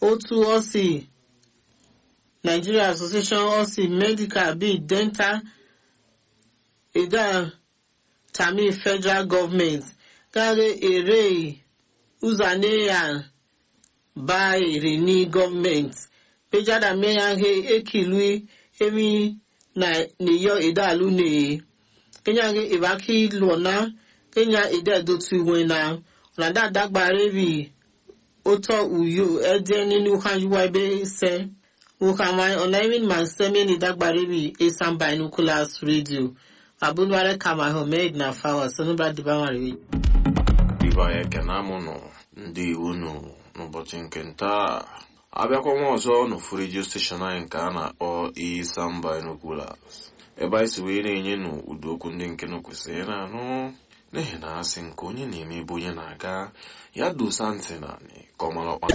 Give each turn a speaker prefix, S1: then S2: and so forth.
S1: otu osi nigeria association osi medical bi dental ida tami federal government gare ere uzaneya ba ere ni government pejada meya he ekilui emi na niyo idalu ne kenya ge ibaki lona kenya ide dotu iwe na ọ̀nàdà dágbàrẹ́ bì ó tọ́ uyo ẹ̀jẹ̀ nínú hajjuwa ebe ṣẹ́ wukamai ọ̀nàmìn man sẹ́mi ní dágbàrẹ́ bì esan binoculars radio abúlé kama ahmed na fawa sonubra dibamari.
S2: ibe anyị ekene amụnụ ndị iwu nụ n'ụbọchị nke ntaa abịakwa nwa ọzọ n'ofu redio steshọn anyị nke a na-akpọ isan binoculars ebe anyị si wee na-enye nụ ụdị okwu ndị nke nụ kwesịrị na-anụ n'ihi na asị nke onye na-eme ebe onye na-aga ya dosa ntị na ka ọ mara ọkpa